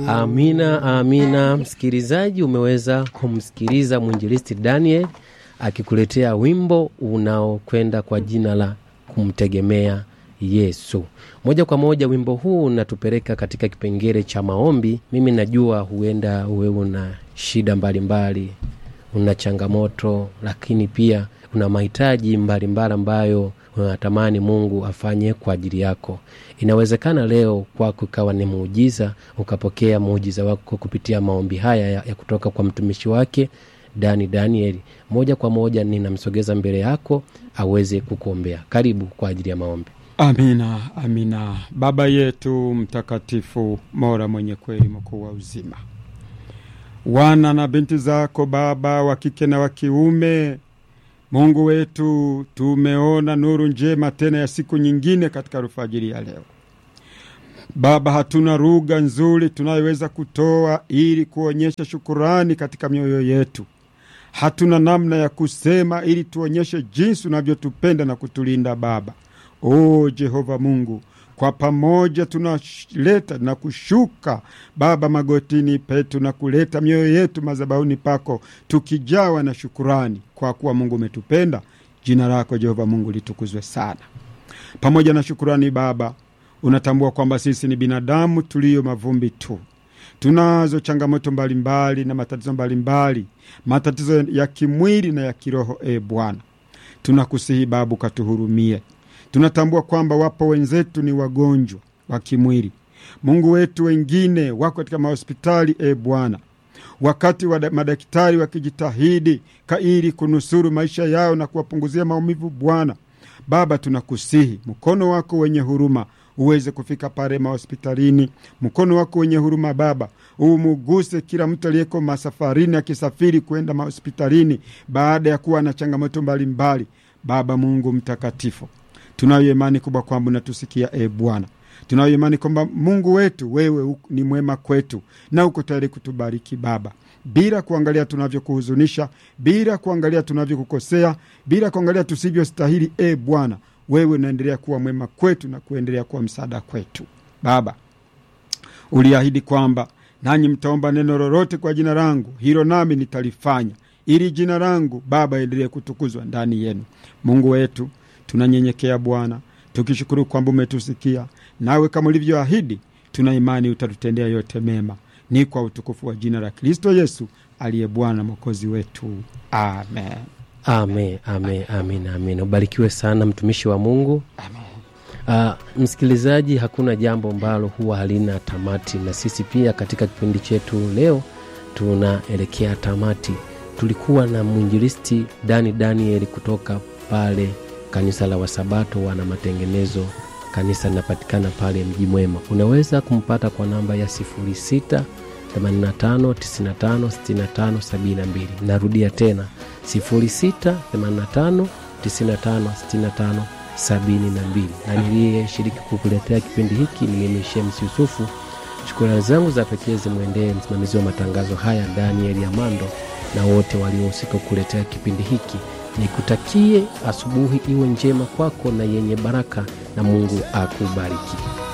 Amina, amina. Msikilizaji, umeweza kumsikiliza mwinjilisti Daniel akikuletea wimbo unaokwenda kwa jina la kumtegemea Yesu. Moja kwa moja wimbo huu unatupeleka katika kipengele cha maombi. Mimi najua huenda wewe una shida mbalimbali mbali, una changamoto, lakini pia una mahitaji mbalimbali ambayo unatamani Mungu afanye kwa ajili yako. Inawezekana leo kwako ikawa ni muujiza, ukapokea muujiza wako kupitia maombi haya ya, ya kutoka kwa mtumishi wake Dani Danieli. Moja kwa moja ninamsogeza mbele yako aweze kukuombea. Karibu kwa ajili ya maombi. Amina, amina. Baba yetu mtakatifu, Mola mwenye kweli, mkuu wa uzima, wana na binti zako Baba wa kike na wa kiume, Mungu wetu, tumeona nuru njema tena ya siku nyingine katika alfajiri ya leo. Baba, hatuna lugha nzuri tunayoweza kutoa ili kuonyesha shukurani katika mioyo yetu. Hatuna namna ya kusema ili tuonyeshe jinsi unavyotupenda na kutulinda Baba. O Jehova Mungu, kwa pamoja tunaleta na kushuka Baba magotini petu na kuleta mioyo yetu madhabahuni pako, tukijawa na shukurani kwa kuwa Mungu umetupenda. Jina lako Jehova Mungu litukuzwe sana. Pamoja na shukurani Baba, unatambua kwamba sisi ni binadamu tuliyo mavumbi tu, tunazo changamoto mbalimbali na matatizo mbalimbali, matatizo ya kimwili na ya kiroho. E Bwana, tunakusihi Baba ukatuhurumie. Tunatambua kwamba wapo wenzetu ni wagonjwa wa kimwili, Mungu wetu, wengine wako katika mahospitali. E Bwana, wakati wa madaktari wakijitahidi kaili kunusuru maisha yao na kuwapunguzia maumivu, Bwana Baba, tunakusihi mkono wako wenye huruma uweze kufika pale mahospitalini. Mkono wako wenye huruma Baba umuguse kila mtu aliyeko masafarini akisafiri kwenda mahospitalini baada ya kuwa na changamoto mbalimbali. Baba Mungu mtakatifu, tunayo imani kubwa kwamba unatusikia e Bwana. Tunayo imani kwamba Mungu wetu wewe ni mwema kwetu na uko tayari kutubariki Baba, bila kuangalia tunavyokuhuzunisha, bila kuangalia tunavyokukosea, bila kuangalia tusivyostahili. E Bwana, wewe unaendelea kuwa mwema kwetu na kuendelea kuwa msaada kwetu. Baba, uliahidi kwamba nanyi mtaomba neno lolote kwa jina langu, hilo nami nitalifanya, ili jina langu Baba endelee kutukuzwa ndani yenu. Mungu wetu, tunanyenyekea Bwana, tukishukuru kwamba umetusikia, nawe kama ulivyoahidi, tuna imani utatutendea yote mema. Ni kwa utukufu wa jina la Kristo Yesu aliye Bwana mwokozi wetu, amen. Amen, amen, amen, amen. Ubarikiwe sana mtumishi wa Mungu. Amen. Uh, msikilizaji, hakuna jambo ambalo huwa halina tamati, na sisi pia katika kipindi chetu leo tunaelekea tamati. Tulikuwa na mwinjilisti Dani Danieli kutoka pale kanisa la Wasabato wana matengenezo. Kanisa linapatikana pale Mji Mwema. Unaweza kumpata kwa namba ya 06 85 95 65 72. Narudia tena 06 85 95 65 72. Na niliyeshiriki kukuletea kipindi hiki ni mimi Shems Yusufu. Shukrani zangu za pekee zimwendee msimamizi wa matangazo haya Daniel Amando na wote waliohusika kukuletea kipindi hiki. Nikutakie asubuhi iwe njema kwako na yenye baraka, na Mungu akubariki.